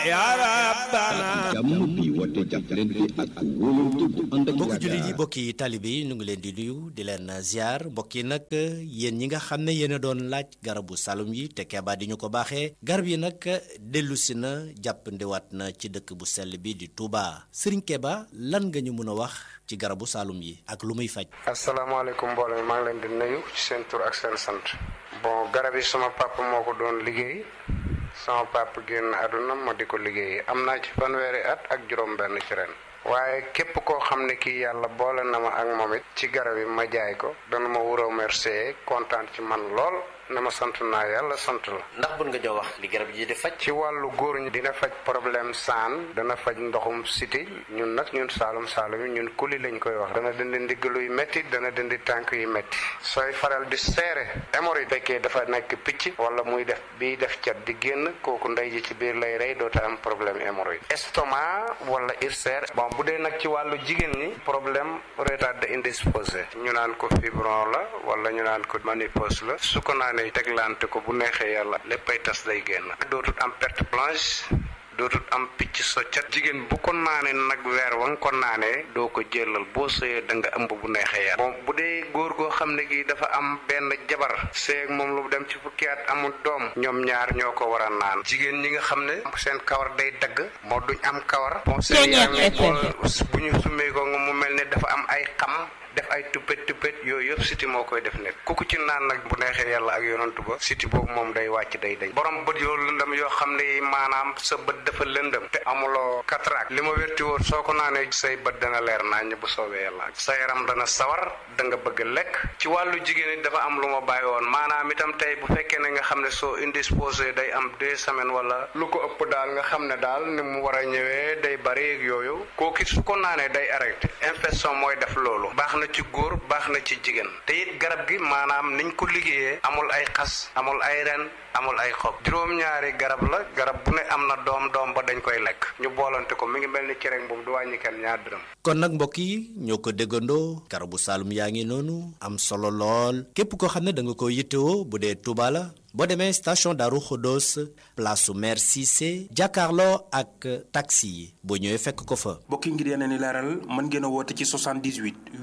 yaa rabbana jàmm bi woote jàppalante ak wóolante bu ànd ak mbokki jullit yi yaakaar mbokki taalibe yi ñu ngi leen di nuyu di leen ziar mbokk yi nag yéen ñi nga xam ne yéen a doon laaj garabu salum yi te keebaa di ñu ko baaxee garab yi nag dellu si na jàppandiwaat na ci dëkk bu sell bi di Touba Serigne Keba lan nga ñu mën a wax ci garabu salum yi ak lu muy faj. asalaamaaleykum mbooloo mi maa ngi leen di nuyu ci seen tur ak seen sant bon garab yi sama papa moo ko doon liggéey sama papa génn àdduna ma di ko liggéey am naa ci fanweeri at ak juróom-benn ci ren waaye képp koo xam ne kii yàlla boole na ma ak moom it ci garab yi ma jaay ko dana ma wuroo remercier kontaan ci man lool ne ma sant naa yàlla sant la. ndax bun nga jox wax li garab yi di faj. ci wàllu góor ñi dina faj problème saan dana faj ndoxum siti ñun nag ñun saalum saalum yi ñun kuli lañ koy wax dana dindi ndiggalu yu métti dana dindi tànk yu métti sooy faral di seere hémorroïde fekkee dafa nekk picc wala muy def biy def cat di génn kooku ndey ji ci biir lay rey doota am problème hémorroïde estomac wala ulcère bon bu dee nag ci wàllu jigéen ñi problème retard indisposé ñu naan ko fibron la wala ñu naan ko ménopause la su ko naanee teglante ko bu neexee yàlla léppay tas day génn dootul am perte blanche dootul am picc soccat jigéen bu ko naanee nag weer wa nga ko naanee doo ko jëlal boo sëyee da nga ëmb bu neexee yàlla bon bu dee góor goo xam ne gi dafa am benn jabar sëy ak moom lu dem ci fukki at amul doom ñoom ñaar ñoo ko war a naan jigéen ñi nga xam ne seen kawar day dagg moo duñ am kawar bon seen yaram yi bu ñu summee ko nga mu mel ne dafa am ay xam def ay tuppet tuppet yooyu yëpp siti moo koy def nekk ku ko ci naan nag bu neexee yàlla ak yonantu ba siti boobu moom day wàcc day dañ borom bët yoo lëndëm yoo xam ne maanaam sa bët dafa lëndëm te amuloo cataracte li ma wérti woon soo ko naanee say bët dana leer naññ bu soobee yàlla sa yaram dana sawar da nga bëgg lekk ci wàllu jigéen it dafa am lu ma bàyyi woon maanaam itam tey bu fekkee ne nga xam ne soo indisposé day am deux semaines wala lu ko ëpp daal nga xam ne daal ni mu war a ñëwee day bari ak yooyu kooku su ko naanee day arrêté infection mooy def loolu baax na ci góor baax na ci jigéen te it garab gi maanaam niñ ko liggéeyee amul ay xas amul ay ren amul ay xob juróom-ñaari garab la garab bu ne am na doom doom ba dañ koy lekk ñu boolante ko mi ngi mel ni cereñ boobu du wàññi kenn ñaar dërëm kon nag mbokk yi ñoo ko déggandoo garabu Saloum yaa ngi noonu am solo lool képp koo xam ne da nga ko yittewoo bu dee Touba la boo demee station Darou Khodos place su maire Cissé jàkkaarloo ak taxi yi boo ñëwee fekk ko fa. mbokki ngir yeneen i leeral mën ngeen a woote ci 78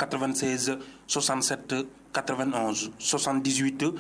896 67 91 78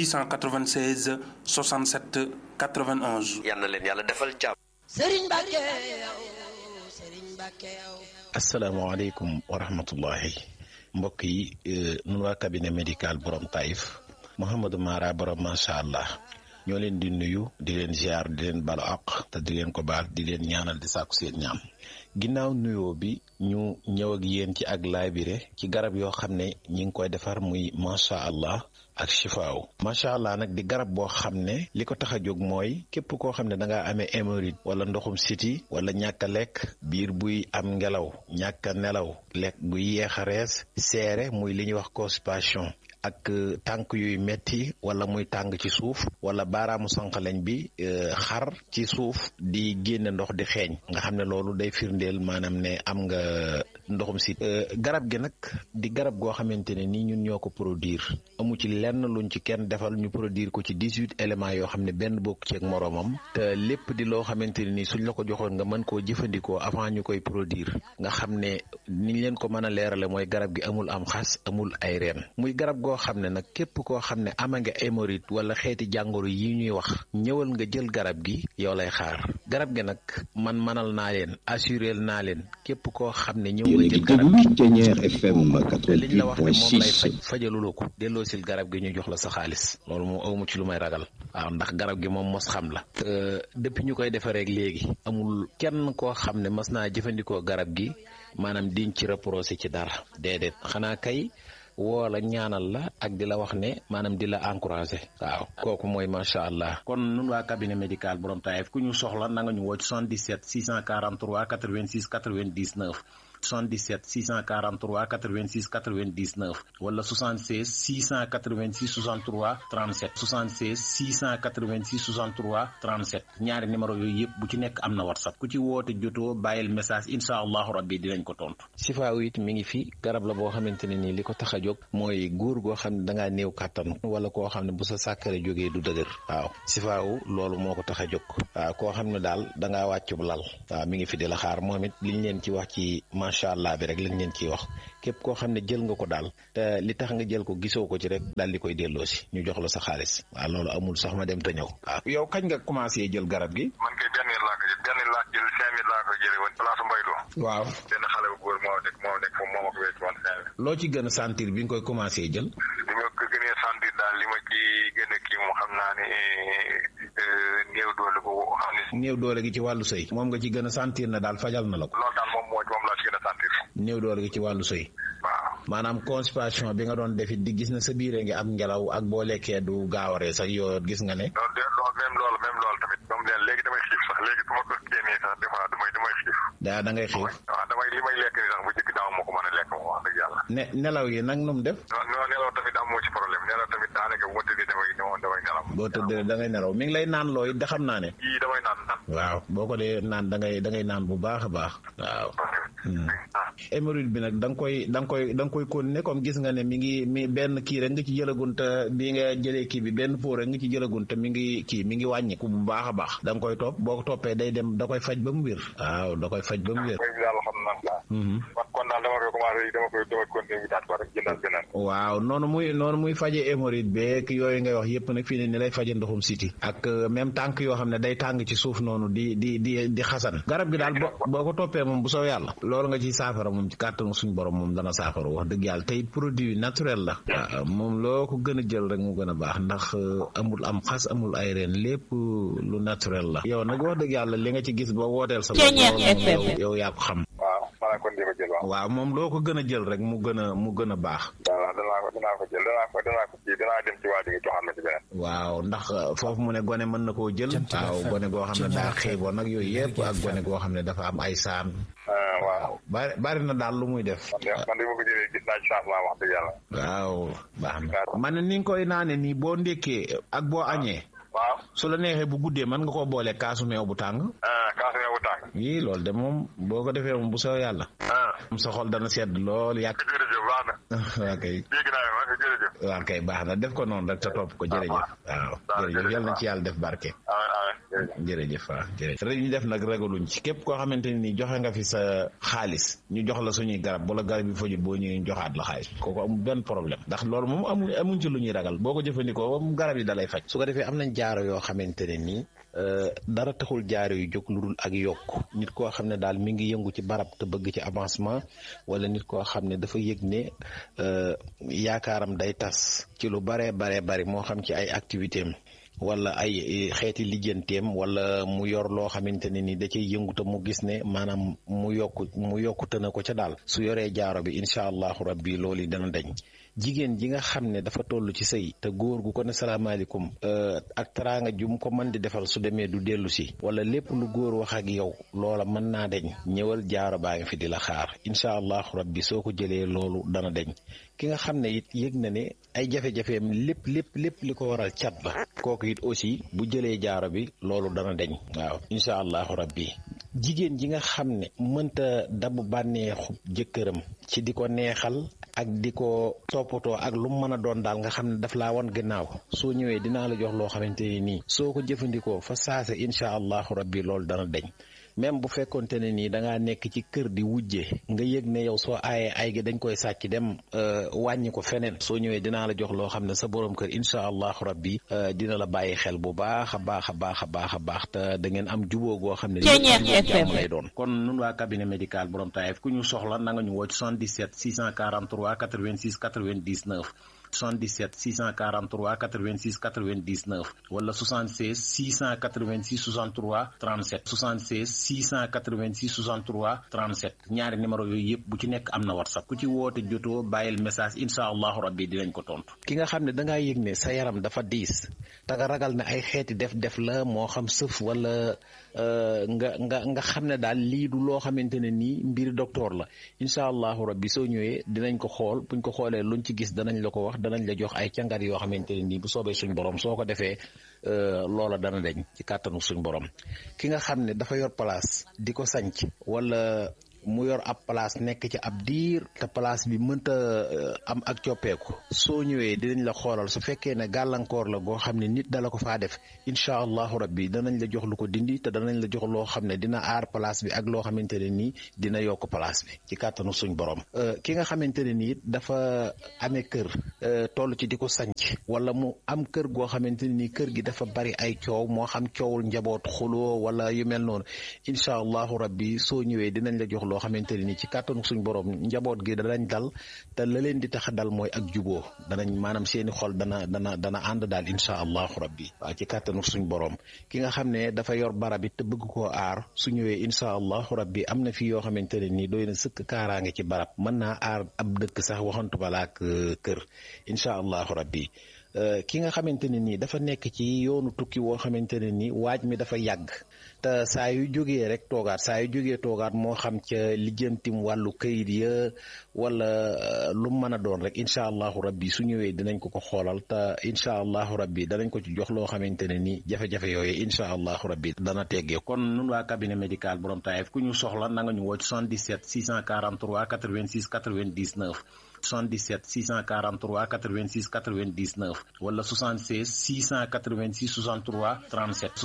896 67 91. yal na leen yàlla defal jàmm. Serigne Mbacke yow Serigne Mbacke yow. asalaamaaleykum wa rahmatullahi mbokk yi nun waa cabinet médical borom Taïf Mouhamadou Mara borom macha allah ñoo leen di nuyu di leen ziar di leen balu àq te di leen ko baal di leen ñaanal di sàkku seen ñaam ginnaaw nuyoo bi ñu ñëw ak yéen ci ak laabire ci garab yoo xam ne ñi ngi koy defar muy macha allah ak chifaaw macha allah nag di garab boo xam ne li ko tax a jóg mooy képp koo xam ne da ngaa amee hémorroïde wala ndoxum siti wala ñàkk a lekk biir buy am ngelaw ñàkk a nelaw lekk buy yeex a rees seere muy li ñuy wax constipation ak tànk yuy metti wala muy tàng ci suuf wala baaraamu sànqaleñ bi xar ci suuf di génne ndox di xeeñ nga xam ne loolu day firndeel maanaam ne am nga ndoxum si garab gi nag di garab goo xamante ne nii ñun ñoo ko produire amu ci lenn luñ ci kenn defal ñu produire ko ci dix huit éléments yoo xam ne benn bokk ci ak moroomam te lépp di loo xamante ne nii suñ la ko joxoon nga mën koo jëfandikoo avant ñu koy produire nga xam ne niñ leen ko mën a leerale mooy garab gi amul am xas amul ay reen muy garab goo xam ne nag képp koo xam ne ama nga hémorroïde wala xeeti jàngoro yi ñuy wax ñëwal nga jël garab gi yow lay xaar garab gi nag man manal naa leen assurel naa leen képp koo xam ne ñëw nga jël garab gi Thiéniere FM te liñ la wax ne moom lay faj 88.6 fajaluloo ko delloo sil garab gi ñu jox la sa xaalis loolu moom awmu ci lu may ragal waaw ndax garab gi moom mos xam la te depuis ñu koy defareek léegi amul kenn koo xam ne mas naa jëfandikoo garab gi maanaam diñ ci reproché ci dara déedéet xanaa kay woo la ñaanal la ak di la wax ne maanaam di la encouragé waaw kooku mooy macha allah kon nun waa cabinet médical borom Taïf ku ñu soxla na nga ñu woo ci 77 643 86 99 77 643 86 99 wala 76 686 63 37 76 686 63 37 ñaari numéro yooyu yëpp bu ci nekk am na whatsapp ku ci woote jotoo bàyyil message incha allahu rabbi dinañ ko tontu. sifaaw it mi ngi fi garab la boo xamante ne nii li ko tax a jóg mooy góor goo xam ne dangaa néew kàttan wala koo xam ne bu sa sàkkare jógee du dëgër waaw sifaaw loolu moo ko tax a jóg waaw koo xam ne daal dangaa wàccub lal waaw mi ngi fi di la xaar moom it liñ leen ci wax ci macha allah bi rek lañ leen ciy wax képp koo xam ne jël nga ko daal te li tax nga jël ko gisoo ko ci rek daal di koy delloo si ñu jox la sa xaalis waaw loolu amul sax ma dem te ñëw waaw. yow kañ nga commencé jël garab gi. man kay benn laa ko jël benn laa jël cinq mille laa ko jëlee woon place Mbaylo. waaw benn xale bu góor moo nekk moo nekk foofu moo ma ko wécc woon cinq mille. loo ci gën a sentir bi nga koy commencé jël. li ma ko gënee sentir daal li ma ci gën a kii moom xam naa ne néew doole bu xam ne. néew doole gi ci wàllu sëy. moom nga ci gën a sentir na daal fajal na la ko. loolu daal moom moo moom laa ci gën a sentir. néew doole gi ci wàllu sëy. waaw. maanaam constipation bi nga doon defit di gis na sa biire ngi am ngelaw ak boo lekkee du gaawaree sax yoo gis nga ne. loolu de loolu même loolu même loolu tamit moom leen léegi damay xiif sax léegi bu ma ko génnee sax des fois damay damay xiif. daa da ngay xiif. waaw damay li may lekk ni sax bu njëkk daaw moo ko mën a lekk moom wax dëgg yàlla. ne nelaw yi nag nu mu def. non non nelaw tamit amoo ci problème nelaw tamit daanaka bu ma tëddee damay damay nelaw. boo tëddee da ngay nelaw mi ngi lay naan looy da xam naa ne. yii damay naan naan. waaw boo ko dee naan da ngay da ngay naan bu baax a baax. waaw. hémorroïde bi nag da nga koy da nga koy da nga koy continuer comme gis nga ne mi ngi mi benn kii rek nga ci jëlagun te bi nga jëlee kii bi benn pot rek nga ci jëlagun te mi ngi kii mi ngi wàññiku bu baax a baax da nga koy topp boo ko toppee day dem da koy faj ba mu wér waaw da koy faj ba mu wér. daal xam naa. kon kon daal dama koy commencé dama koy dama continuer wutaat ko rek jëndal beneen. waaw noonu muy noonu muy faje hémorroïde beeg yooyu ngay wax yëpp nag fii ne ni lay faje ndoxum siti ak même tànk yoo xam ne day tàng ci suuf noonu di di di di xasan garab gi daal boo boo ko toppee moom bu soo yàlla loolu nga ciy saafara moom ci kàttanu suñ borom moom dana saafara wax dëgg yàlla tey produit naturel la waaw moom loo ko gën a jël rek mu gën a baax ndax amul am xas amul ay reen lépp lu naturel la yow nag wax dëgg yàlla li nga ci gis ba wooteel sa bopp yow yaa ko xam waaw maanaam kon dama jël waaw. waaw moom loo ko gën a jël rek mu gën a mu gën a baax waaw danaa ko danaa ko jël danaa ko danaa ko kii danaa dem ci waa ji nga joxaat ma ci beneen. waaw ndax foofu mu ne gone mën na koo jël waaw gone goo xam ne daa xiiboon nag yooyu yëpp ak gone goo xam ne dafa am ay saan waaw. bari bari na daal lu muy def man de man de ma ko jëlee gis naa ci changement wax dëgg yàlla. waaw baax na man ni nga koy naane nii boo ndékkee ak boo añee waaw. su la neexee bu guddee mën nga koo boole kaasu meew bu tàng ah kaasu meew bu tàng. yii loolu de moom boo ko defee moom bu soo yàlla ah. moom sa xol dana sedd lool yàq jërëjëf baax na. waa kay dégg naa ma jërëjëf. waa kay baax na def ko noonu rek te topp ko jërëjëf waaw jërëjëf yal na ci yàlla def barke ah ah jërëjëf. jërëjëf waaw jërëjëf rek ñu def nag ragaluñ ci képp koo xamante ni joxe nga fi sa xaalis ñu jox la suñuy garab wala garab yi fajut boo ñëwee ñu joxaat la xaalis kooku amul benn problème ndax loolu moom amu amuñ ci lu ñuy ragal boo ko jëfandikoo moom garab yi dalay faj su ko defee am nañ jaaro yoo xamante ne nii dara taxul jaaro yu jóg lu dul ak yokk nit koo xam ne daal mi ngi yëngu ci barab te bëgg ci avancement wala nit koo xam ne dafa yëg ne yaakaaram day tas ci lu baree baree bari moo xam ci ay activité am wala ay xeeti lijjanteem wala mu yor loo xamante ne ni da cay yëngu te mu gis ne maanaam mu yokku mu yokkute na ko ca daal su yoree jaaro bi incha allahu rabbi loolu yi dana dañ jigéen ji nga xam ne dafa toll ci sëy te góor gu ko ne salaamaaleykum ak teraanga ju mu ko mën di defal su demee du dellu si wala lépp lu góor wax ak yow loola mën naa deñ ñëwal jaaro baa ngi fi di la xaar incha allahu rabbi soo ko jëlee loolu dana deñ ki nga xam ne it yëg na ne ay jafe-jafeem lépp lépp lépp li ko waral cat la kooku it aussi bu jëlee jaaro bi loolu dana deñ waaw incha allahu rabbi jigéen ji nga xam ne mënta dabu bànneexu jëkkëram ci di ko neexal ak di ko toppatoo ak lu mu mën a doon daal nga xam ne daf laa wan gannaaw soo ñëwee dinaa la jox loo xamante ne nii soo ko jëfandikoo fa saase incha allahu rabbi loolu dana deñ même bu fekkonte ne nii da ngaa nekk ci kër di wujje nga yëg ne yow soo aayee ay gi dañ koy sàcc dem wàññi ko feneen soo ñëwee dinaa la jox loo xam ne sa borom kër incha allahu rabbi dina la bàyyi xel bu baax a baax a baax a baax a baax te da ngeen am jubóo goo xam ne jàmm lay doon kon nun waa cabinet médical borom taayef ku ñu soxla na nga ñu woo ci 77 643 86 99 77 643 86 99 wala 76 686 63 37 76 686 63 37 ñaari numéro yooyu yëpp bu ci nekk am na whatsapp ku ci woote jotoo bàyyil message incha allahu rabbi dinañ ko tontu. ki nga xam ne dangaa yëg ne sa yaram dafa diis te nga ragal ne ay xeeti def-def la moo xam sëf wala nga nga nga xam ne daal lii du loo xamante ne nii mbir docteur la incha allahu rabbi soo ñëwee dinañ ko xool buñ ko xoolee luñ ci gis danañ la ko wax danañ la jox ay càngat yoo xamante ne nii bu soobee suñ borom soo ko defee loola dana deñ ci kàttanu suñ borom ki nga xam ne dafa yor place di ko sanc wala mu yor ab place nekk ci ab diir te place bi mënta am ak coppeeku soo ñëwee dinañ la xoolal su fekkee ne gàllankoor la goo xam ne nit dala ko faa def incha allahu rabbi danañ la jox lu ko dindi te danañ la jox loo xam ne dina aar place bi ak loo xamante ne nii dina yokk place bi ci kàttanu suñ borom ki nga xamante ne nii dafa amee kër toll ci di ko sanc wala mu am kër goo xamante ne nii kër gi dafa bari ay coow moo xam coowul njaboot xuloo wala yu mel noonu incha allahu rabbi soo ñëwee dinañ la jox loo xamante ne ni ci kàttanu suñ borom njaboot gi danañ dal te la leen di tax a dal mooy ak juboo danañ maanaam seeni xol dana dana dana ànd daal incha allahu rabbi waaw ci kàttanu suñ borom ki nga xam ne dafa yor barab it te bëgg koo aar su ñëwee incha allahu rabbi am na fi yoo xamante ne nii doy na sëkk kaaraange ci barab mën naa aar ab dëkk sax waxantu balaak kër incha allahu rabbi ki nga xamante ne nii dafa nekk ci yoonu tukki woo xamante ne nii waaj mi dafa yàgg te saa yu jógee rek toogaat saa yu jógee toogaat moo xam ca lijjantim wàllu kayit ya wala lu mu mën a doon rek incha allahu rabbi su ñëwee dinañ ko ko xoolal te incha allahu rabbi danañ ko ci jox loo xamante ne nii jafe-jafe yooyu incha allahu rabbi dana teggee kon nun waa cabinet médical borom taayef ku ñu soxla na nga ñu woo ci 77 643 86 99 77 643 86 99 wala 76 686 63 37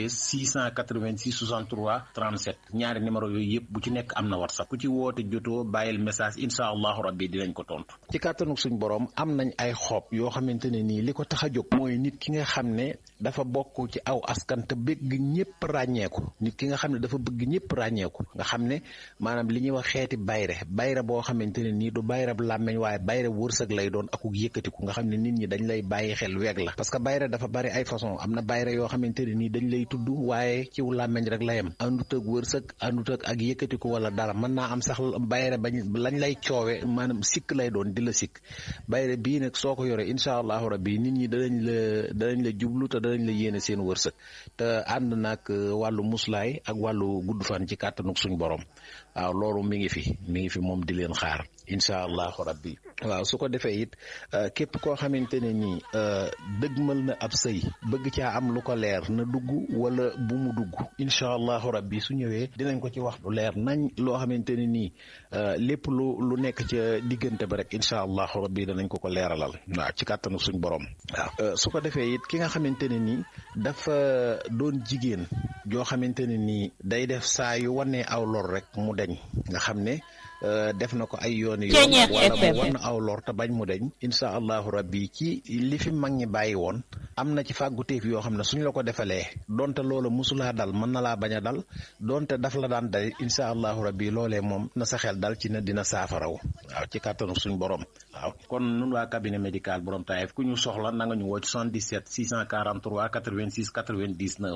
76 686 63 37 ñaari numéro yooyu yëpp bu ci nekk am na whatsapp ku ci woote jotoo bàyyil message incha allahu rabbi dinañ ko tontu. ci kàttanu suñ borom am nañ ay xob yoo xamante ne nii li ko tax a jóg mooy nit ki nga xam ne dafa bokk ci aw askan te bëgg ñëpp ràññeeku nit ki nga xam ne dafa bëgg ñëpp ràññeeku nga xam ne maanaam li ñuy wax xeeti bayre bayre boo xamante ne nii du bayre bu làmmeñ waaye bayre wërsëg lay doon akuk yëkkatiku nga xam ne nit ñi dañ lay bàyyi xel weeg la parce que bayre dafa bari ay façon am na bayre yoo xamante ne nii dañ lay tudd waaye ciw làmmeñ rek la yem àndut ak wërsëg àndut ak ak yëkkatiku wala dara mën naa am sax bayre bañ lañ lay coowe maanaam sikk lay doon di la sikk bayre bii nag soo ko yore incha allahu rabbi nit ñi danañ la danañ la jublu te danañ la yéene seen wërsëg te ànd nag wàllu muslaay ak wàllu gudd fan ci kàttanuk suñ borom waaw loolu mi ngi fi mi ngi fi moom di leen xaar incha allahu rabbi waaw su ko defee it képp koo xamante ne nii dëgmal na ab sëy bëgg caa am lu ko leer na dugg wala bu mu dugg incha allahu rabbi su ñëwee dinañ ko ci wax lu leer nañ loo xamante ne nii lépp lu lu nekk ca diggante ba rek incha allahu rabbi danañ ko ko leeralal waaw ci kàttanu suñ borom waaw su ko defee it ki nga xamante ne nii dafa doon jigéen joo xamante ne nii day def saa yu wanee aw lor rek mu deñ nga xam ne def na ko ay yooni yoon wala mu wan aw lor te bañ mu deñ incha allahu rabbi ci li fi mag ñi bàyyi woon am na ci fàgguteef yoo xam ne suñ la ko defalee donte loola musulaa dal mën na laa bañ a dal donte daf la daan dal incha allahu rabbi loolee moom na sa xel dal ci ne dina saafaraw waaw ci kàttanu suñ borom waaw kon nun waa cabinet médical borom taayef ku ñu soxla na nga ñu woo ci 77 643 86 99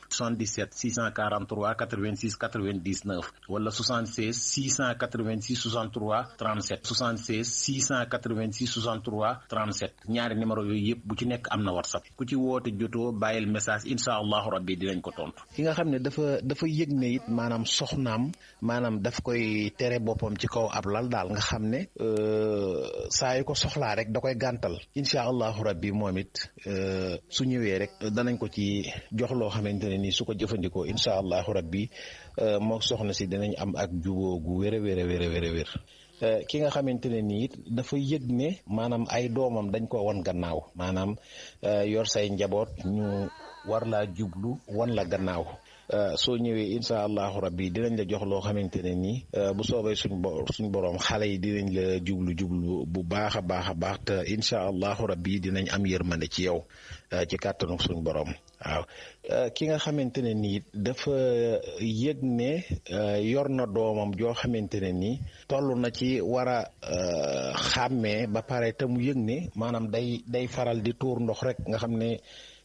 77 643 86 99 wala 76 686 63 37 76 686 63 37 ñaari numéro yooyu yëpp bu ci nekk am na whatsapp ku ci woote jotoo bàyyil message incha allahu rabbi dinañ ko tontu. ki nga xam ne dafa dafa yëg ne it maanaam soxnaam maanaam daf koy tere boppam ci kaw ab lal daal nga xam ne saa yu ko soxlaa rek da koy gàntal incha allahu rabbi moom it su ñëwee rek danañ ko ci jox loo xamante ne nii su ko jëfandikoo incha allahu rabbi moo soxna si dinañ am ak juboo gu wér a wér a wér a wér a wér ki nga xamante ne nii it dafa yëg ne maanaam ay doomam dañ ko wan gannaaw maanaam yor say njaboot ñu war laa jublu wan la gannaaw soo ñëwee incha allahu rabbi dinañ la jox loo xamante ne nii bu soobee suñ bo suñ borom xale yi dinañ la jublu jublu bu baax a baax a baax te incha allahu rabbi dinañ am yërmande ci yow ci kàttanu suñ borom waaw ki nga xamante ne nii dafa yëg ne yor na doomam joo xamante ne nii toll na ci war a xàmmee ba pare te mu yëg ne maanaam day day faral di tuur ndox rek nga xam ne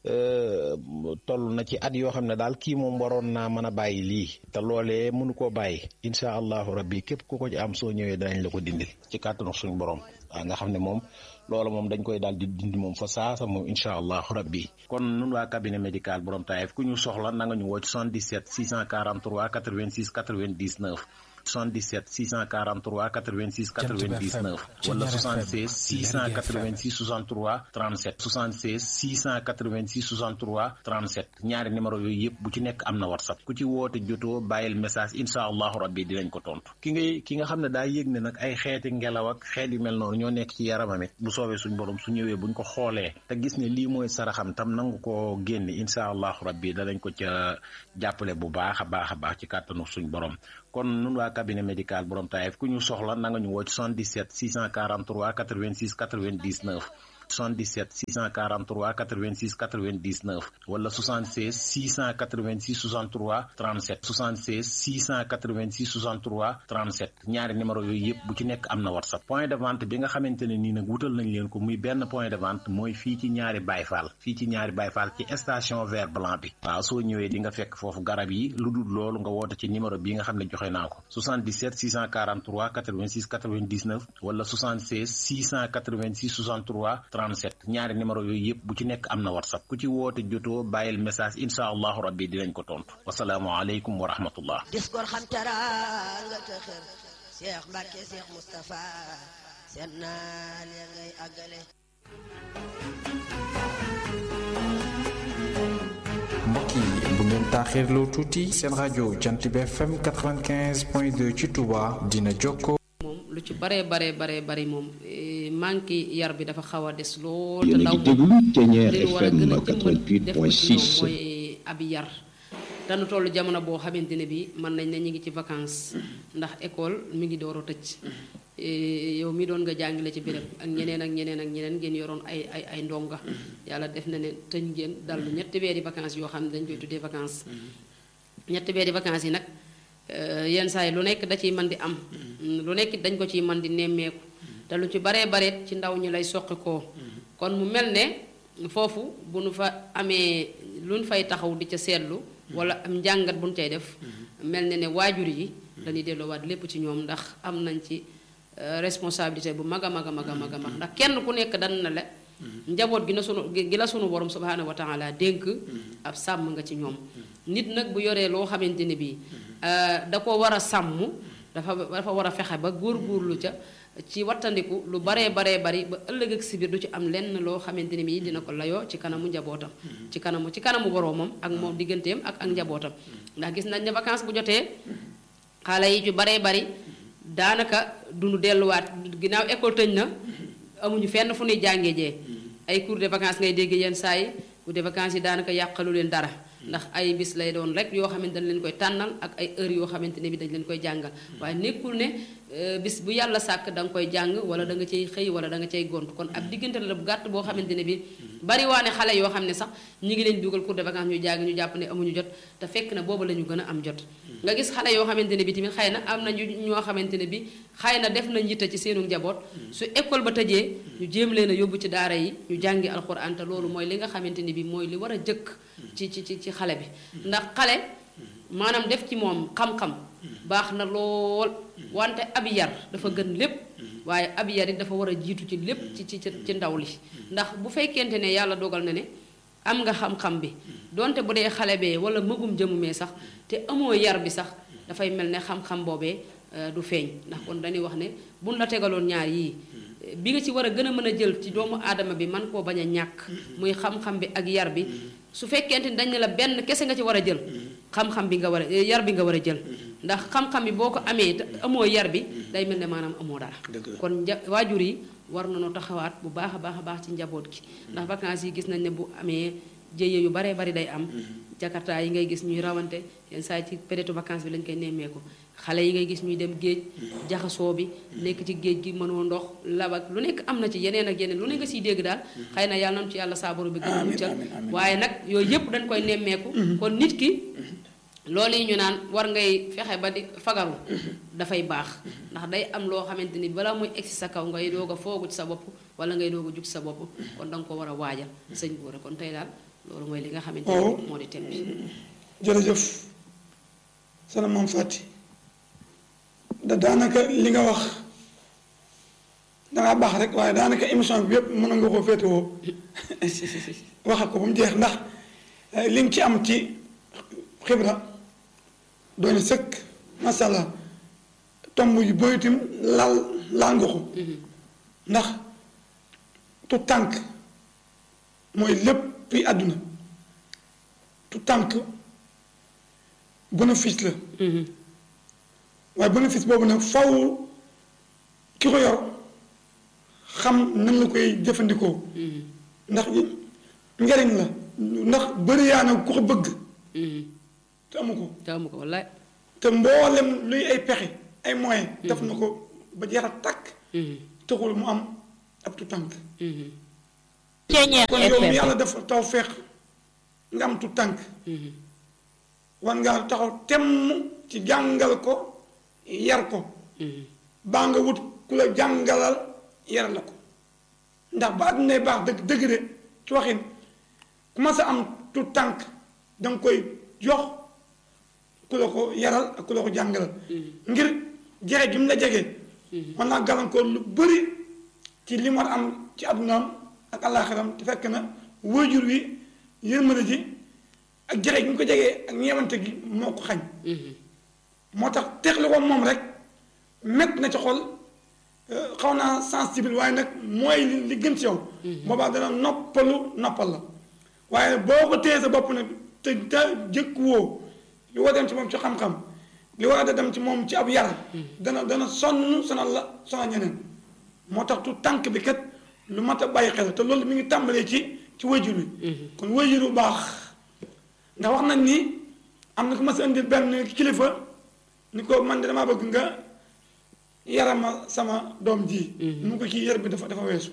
toll na ci at yoo xam ne daal kii moom waroon naa mën a bàyyi lii te loolee mënu koo bàyyi incha allahu rabbi képp ku ko ci am soo ñëwee danañ la ko dindil ci kàttanu suñu borom waaw nga xam ne moom loola moom dañ koy daal di dindi moom fa saasa moom incha allahu rabbi kon nun waa cabinet médical borom taayef ku ñu soxla na nga ñu woo ci 77 643 86 99 77 643 86 99 wala 76 686 63 37 76 686 63 37 ñaari numéro yooyu yëpp bu ci nekk am na whatsapp ku ci woote jotoo bàyyil message incha allahu rabbi dinañ ko tontu ki ngay ki nga xam ne daa yëg ne nag ay xeeti ngelaw ak xeet yu mel noonu ñoo nekk ci yaramam it bu soobee suñ borom su ñëwee buñ ko xoolee te gis ne lii mooy saraxam tam nangu ko génne incha allahu rabbi danañ ko ca jàppale bu baax a baax a baax ci kàttanu suñ borom kon nun waa cabinet médical borom taayef ku ñu soxla na nga ñu woo ci 77 643 86 99 77 643 86 99 wala 76 686 63 37 76 686 63 37 ñaari numéro yooyu yëpp bu ci nekk am na whatsapp point de vente bi nga xamante ne nii nag wutal nañ leen ko muy benn point de vente mooy fii ci ñaari bayfaal fii ci ñaari bayfaal ci station vert blanc bi waaw soo ñëwee di nga fekk foofu garab yi lu dul loolu nga woote ci numéro bi nga xam ne joxe naa ko 77 643 86 99 wala 76 686 63 37 ñaari numéro yooyu yëpp bu ci nekk am na whatsapp ku ci woote jotoo bàyyil message incha allahu rabbi dinañ ko tontu wasalaamu aleykum wa rahmatullah dis gor xam teraanga te xër Cheikh Mbacke Cheikh Moustapha seen naa leen ngay àggale mbokk yi bu ngeen taaxirloo tuuti seen rajo jant bi FM 95.2 ci Touba dina jokkoo moom lu ci bare bare bare bari moom manque yar bi dafa xaw a des lool te yéen a ndaw ngi déglu Ténière li ñu war a FM gën a jëmbat def ko ci ñoom 88.6 mooy ab yar dañu toll jamono boo xamante ne bi mën nañ ne ñu ngi ci vacances ndax école mi ngi door a tëj Eh, yow mi doon nga jàngale ci béréb ak ñeneen ak ñeneen ak ñeneen ngeen yoroon ay ay ay ndonga yàlla def na ne tëj ngeen dallu ñetti weeri vacances yoo xam ne dañ koy tuddee vacances ñetti weeri vacances yi nag eh, yenn saa yi lu nekk da ciy man di am lu nekk dañ ko ciy man di nemmeeku te lu ci baree bareet ci ndaw ñi lay soqi koo kon mu mel ne foofu bu nu fa amee lu nu fay taxaw di ca seetlu wala am njàngat bu nu cay def mel ne ne waajur yi dañuy delloowaat lépp ci ñoom ndax am nañ ci euh, responsabilité bu mag a mag a mag a mag a mag ndax kenn ku nekk dan na la njaboot gi na sunu gi la sunu borom subhaanahu wa taala dénk ab sàmm nga ci ñoom nit nag bu yoree loo xamante ne bii euh, da ko war a sàmm dafa dafa war a fexe ba góorgóorlu ca ci wattandiku lu baree baree bari ba ëllëg ak si biir du ci am lenn loo xamante ne bii dina ko layoo ci kanamu njabootam ci kanamu ci kanamu boroomam ak moom digganteem ak ak njabootam ndax gis nañ ne vacances bu jotee xale yi ci baree bari daanaka duñu delluwaat ginnaaw école tëj na amuñu fenn fu ñuy jàngee jee ay cours de vacances ngay dégg yenn saa yi cours de vacances yi daanaka yàqalu leen dara ndax ay bis lay doon rek yoo xamante dañ leen koy tànnal ak ay heures yoo xamante ne bi dañ leen koy jàngal waaye nekkul ne euh, bis bu yàlla sàkk da nga koy jàng wala da nga cay xëy wala da nga cay gont kon ab diggante la bu gàtt boo xamante ne bi bari waane xale yoo xam ne sax ñi ngi leen dugal cours de vacances ñuy jàng ñu jàpp ne amuñu jot te fekk na booba la ñu gën a am jot nga gis xale yoo xamante ne bi tamit xëy na am na ñu ñoo xamante ne bi xëy na def nañ yitte ci seenu njaboot su école ba tëjee ñu jéem leen a yóbbu ci daara yi ñu jàngi alxuraan te loolu mooy li nga xamante ne bi mooy li war a jëkk ci ci ci ci xale bi ndax xale maanaam def ci moom xam-xam baax na lool wante ab yar dafa gën lépp waaye ab yar it dafa war a jiitu ci lépp ci ci ci ndaw li ndax bu fekkente ne yàlla dogal na ne am nga xam-xam bi donte bu dee xale bee wala mëgum jëmumee sax te amoo yar bi sax dafay mel ne xam-xam boobee euh, du feeñ ndax kon dañuy wax ne buñ la tegaloon ñaar yii bi nga ci war a gën a mën a jël ci doomu aadama bi man koo bañ a ñàkk muy xam-xam bi ak yar bi su fekkente ni dañ ne la benn kese nga ci war a jël xam-xam bi nga war a yar bi nga war a jël ndax xam-xam bi boo ko amee te amoo yar bi day mel ne maanaam amoo dara kon nja waajur yi war nañoo taxawaat bu baax a baax a baax ci njaboot gi ndax vacances yi gis nañ ne bu amee jëye yu baree bari day am jakarta yi ngay gis ñuy rawante yenn saa yi ci période vacances bi lañ koy nemmeeku xale yi ngay gis ñuy dem géej jaxasoo bi nekk ci géej gi mënoo ndox labak lu nekk am na ci yeneen ak yeneen lu ne nga siy dégg daal xëy na yàlla nañu ci yàlla saabaru bi gën a muccal waaye nag yooyu yëpp dañ koy nemmeeku kon nit ki loolu yi ñu naan war ngay fexe ba di fagaru dafay baax ndax day am loo xamante ni balaa muy egsi sa kaw ngay doog a foogu ci sa bopp wala ngay doog a jug ci sa bopp kon da nga ko war a waajal sëñ Gora kon tey daal loolu mooy li nga xamante waaw ne moo di thème bi jërëjëf sana maam fàtti da daanaka li nga wax dangaa baax rek waaye daanaka émission bi yëpp mën nga koo féetewoo wax ko ba mu jeex ndax eh, li nga ci am ci xibra doone sëkk masha Allah tomb yu bëyitim laal laal nga ko ndax tu tànk mooy lépp yi àdduna tu tànk bénéfice la waaye bénéfice boobu nag faw ki ko yor xam nan la koy jëfandikoo ndax njariñ la ndax bëri yaa na ku ko bëgg te amu ko te amu ko wallaay te mboolem luy ay pexe ay moyens def na ko ba jeex a takk taxul mu am ab tu tànk kon yow mi yàlla dafa taw feex nga am tu tànk war ngaa taxaw temm ci jàngal ko yar ko baa nga wut ku la jàngalal yar la ko ndax ba àdduna baax dëgg dëgg de ci waxin ku ma sa am tu tànk danga koy jox ku la ko yaral ak ku la ko jàngalal ngir jege gi mu la jege mën naa gàllankoor lu bëri ci li mu war a am ci àddunaam ak àllaaxiram te fekk na waajur wi yërmande ji ak jege gi mu ko jegee ak ñeewante gi moo ko xañ moo tax teexli ko moom rek mett na ci xol xaw naa sensible waaye nag mooy li li gën ci yow boobaa dana noppalu noppal la waaye boo ko téye sa bopp nag te te jëkk woo li war a dem ci moom ci xam-xam li war a dem ci moom ci ab yar dana dana sonn sonal la sonal ñeneen moo tax tu tànk bi kat lu mat a bàyyi xel te loolu mi ngi tàmbalee ci ci wayjur wi kon wayjur bu baax ndax wax nañ ni am na ko ma sa indil benn kilifa ni ko man de damaa bëgg nga yarama sama doom ji mu ko kii yar bi dafa dafa weesu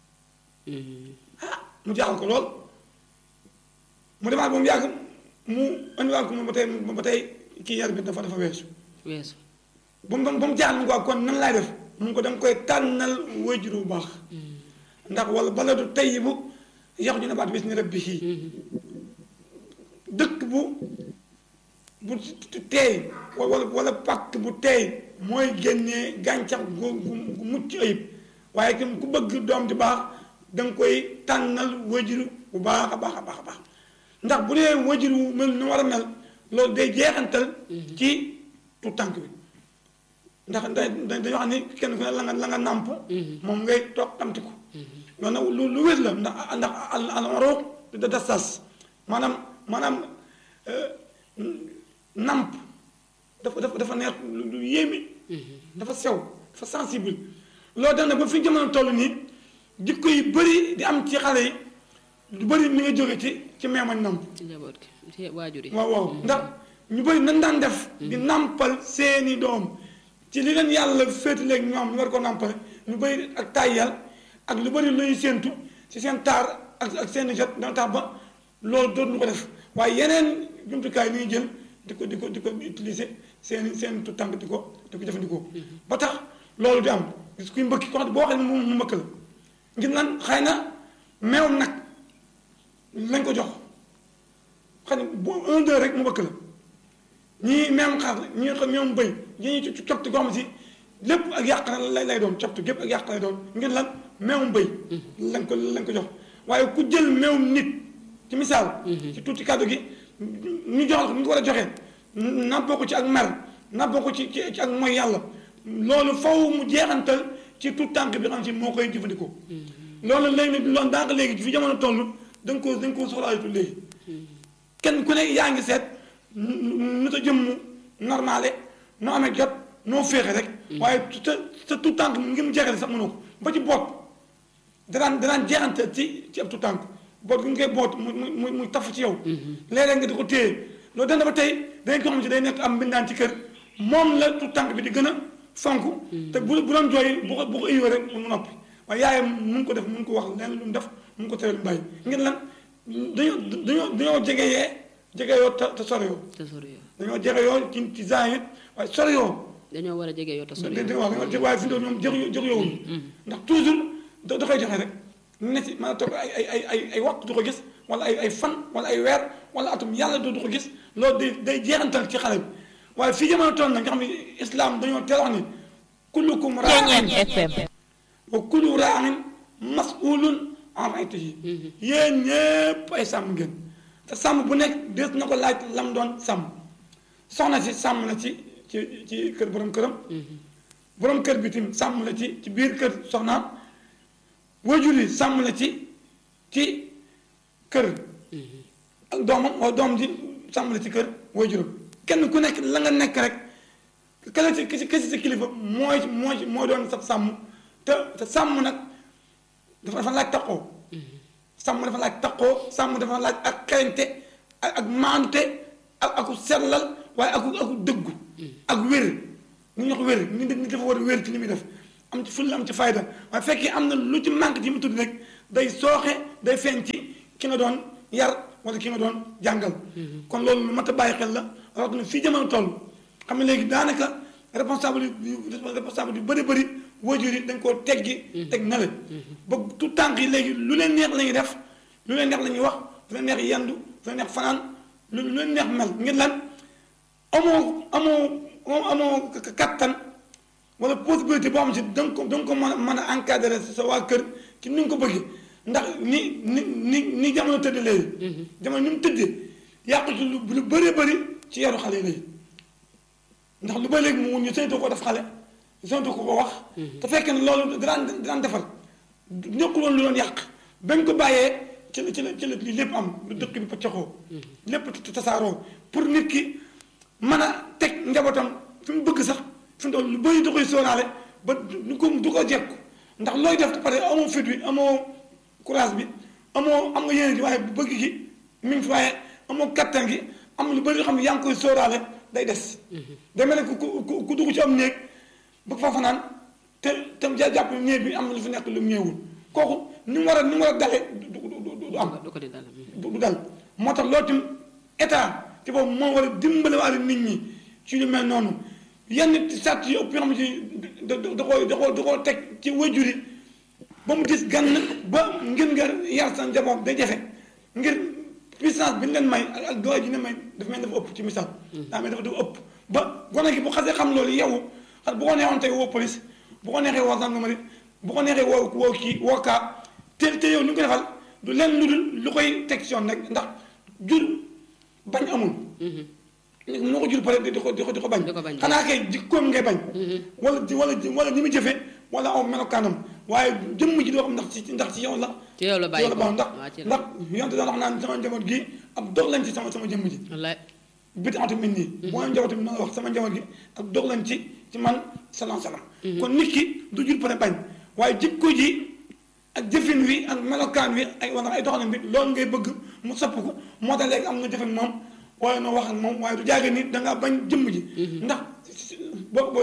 ah mu jaaxal ko lool mu demaat ba mu yàgg mu indiwaat ko mu ba tey ba tey kii yar bi dafa dafa weesu weesu ba mu ba mu jaaxal mu ko kon nan laay def mu ngi ko danga koy tànnal wayjur bu baax ndax wala baladu tayyibu yaxruju nabaatu bi izni rabbihi dëkk bu bu teey wala wala pàkk bu teey mooy génnee gàncax gu gu gu mucc ayib waaye tam ku bëgg doom di baax da nga koy tànnal wajur bu baax a baax a baax a baax ndax bu dee wajur wu mel ni war a mel loolu day jeexantal ci tu tànk bi ndax da dañoo xam ni kenn ku ne la nga la nga nàmp moom ngay toog tamti ko loolu nag lu lu wér la ndax ndax al al roog da da sas maanaam maanaam namp dafa dafa dafa neex lu yéeme dafa sew dafa sensible loolu tax na ba fi jamono toll nii jikko yi bëri di am ci xale yi lu bëri mi nga jóge ci ci meemañ namp ci njaboot gi ci waajur yi waaw waaw ndax ñu bëri nan daan def di nampal seeni doom ci li leen yàlla féetaleeg ñoom ñu war ko nampale lu bëri ak tàyyal ak lu bëri luy séentu ci seen taar ak ak seeni jot dana tax ba loolu dootuñu ko def waaye yeneen jumtukaay yi ñuy jël di ko di ko di ko utiliser seen seen tu tànk di ko di ko jëfandikoo ba tax loolu di am gis kuy mbëkki ko xam boo xam ne mu mu mbëkk la ngir lan xëy na meewam nag lañ ko jox xam ne bu un deux rek mu mbëkk la ñii meewam xaar la ñii xam meewam bëy ñii ci copti goo xam si lépp ak yàq na lay lay doon copti gépp ak yàq lay doon ngir lan meewam bëy lañ ko lañ ko jox waaye ku jël meewam nit ci misaal ci tuuti kàddu gi ñu joxal ko ñu ko war a joxee nappoo ko ci ak mer nappoo ko ci ci ak mooy yàlla loolu faw mu jeexantal ci tout tànk bi xam si moo koy jëfandikoo loolu léegi nag loolu daanaka léegi fi jamono toll da nga ko da nga ko soxlaayatu léegi kenn ku ne yaa ngi seet nu ta jëmm normale noo amee jot noo féexe rek waaye sa sa tout tànk ngir mu jeexale sax mënoo ko ba ci boot danaan danaan jeexantal ci ci ab tout tànk boot gi nga koy boot mu mu muy taf ci yow léeg-léeg nga di ko téye loolu dana ba tey dangay ko xam si day nekk am mbindaan ci kër moom la tout tànk bi di gën a fonk te bu bu doon jooy bu ko bu ko iyoo rek mu noppi waaye yaayam mun ko def mun ko wax leen lu mu def mun ko tere lu bàyyi ngir lan dañoo dañoo dañoo jege yee jege yoo te te sore yoo te sori yoo dañoo jege yoo ci ci zahir waaye sore yoo dañoo war a jege yoo te sori dégg yoo nga wax waaye fi mu ñoom jege jege yoowuñu ndax toujours da da koy joxe rek ne si maanaam toog ay ay ay ay ay waxtu du ko gis wala ay ay fan wala ay weer wala atum yàlla dootu ko gis loolu day day jeexantal ci xale bi waaye fii jamono toll na nga xam ne islam dañoo teel wax ni kullukum raain wa kullu raain masulun en raytihi yéen ñëpp ay sàmm ngeen te sàmm bu nekk des na ko laaj lam doon sàmm soxna si sàmm na ci ci ci kër borom këram borom kër bi tim sàmm la ci ci biir kër soxnaam wajur yi sàmm la ci ci kër ak doomam wala doom ji sàmm la ci kër wajuram kenn ku nekk la nga nekk rek kala ci ki ci sa kilifa mooy mooy moo doon sa sàmm te te sàmm nag dafa dafa laaj taqoo sàmm dafa laaj taqoo sàmm dafa laaj ak xerañte ak ak maante ak aku sellal waaye aku aku dëggu ak wér ñu ñox wér ni nit dafa war a wér ci li muy def am ci fulla am ci fayda waaye fekkee am na lu ci manque ci mu tudd rek day sooxe day feeñ ci ki nga doon yar wala ki nga doon jàngal kon loolu lu mat a bàyyi xel la rawatina fii jamono toll xam ne léegi daanaka responsable yu responsable yu bëri bëri waajur yi dañ koo teggi teg na la ba tout tànk yi léegi lu leen neex la ñuy def lu leen neex la ñuy wax lu leen neex yendu lu leen neex fanaan lu lu leen neex mel ngir lan amoo amoo amoo kattan wala possibilité boo xam si da nga ko da nga ko mën a mën a encadrer sa waa kër ci ni nga ko bëggee ndax ni ni ni ni jamono tëdd léegi jamono ni mu tëddee yàqu ci lu lu bëree bëri ci yaru xale yi léegi ndax lu ba léegi mu ñu sañtu ko def xale sañtu ko ko wax te fekk ne loolu daan daan defar nekkul woon lu doon yàq bañ ko bàyyee ci la ci la ci la li lépp am lu dëkk bi paccaxoo lépp tasaaroo pour nit ki mën a teg njabootam fi mu bëgg sax fi mu toll lu bëri da koy sóoraale ba du ko du ko jekku ndax looy def pare amoo fit bi amoo courage bi amoo am nga yéene gi waaye bu bëgg gi mi ngi fi waaye amoo kattan gi am lu bëri yoo xam ne yaa ngi koy sóoraale day des day mel ne ku ku ku dugg ci am néeg bëgg fa fanaan te tam ja jàpp néeg bi am na lu fi nekk lu mu ñëwul kooku ni mu war a ni mu war a dale du du am du dal moo tax loolu tim état ci boobu moo war a dimbale waale nit ñi ci lu mel noonu yenn sàtt yi ëpp yoo xam ne ci da da koo da koo da koo teg ci wajur yi ba mu dis gann ba ngir nga yar sa njaboot day jafe ngir puissance bi ñu leen may ak ak doole ji ne may dafa mel dafa ëpp ci misaal daa mel dafa dafa ëpp ba gone gi bu xasee xam loolu yow xam bu ko neexoon tey woo police bu ko neexee woo gendarmerie bu ko neexee woo woo kii woo kaa te te yow ni nga ko defal du leen lu dul lu koy teg ci yoon rek ndax jur bañ amul mënoo ko jur pare di ko di ko di ko bañ xanaa kay jikkoom ngay bañ wala wala wala ni mu jëfee wala aw melokaanam waaye jëmm ji doo xam ndax ci ndax ci yow la ci yow la bàyyi ko ndax ndax yonte daan wax naan sama njaboot gi ab dog lañ ci sama sama jëmm ji wallaay bit atu min nii boo njaboot bi noonu la wax sama njaboot gi ab dog lañ ci ci man salaam salaam kon nit ki du jur pare bañ waaye jikko ji ak jëfin wi ak melokaan wi ay wala ay doxalin bi loolu ngay bëgg mu sopp ko moo tax léegi am nga jëfin moom waaye noo wax ak moom waaye du jaage ni dangaa bañ jëmm ji ndax boo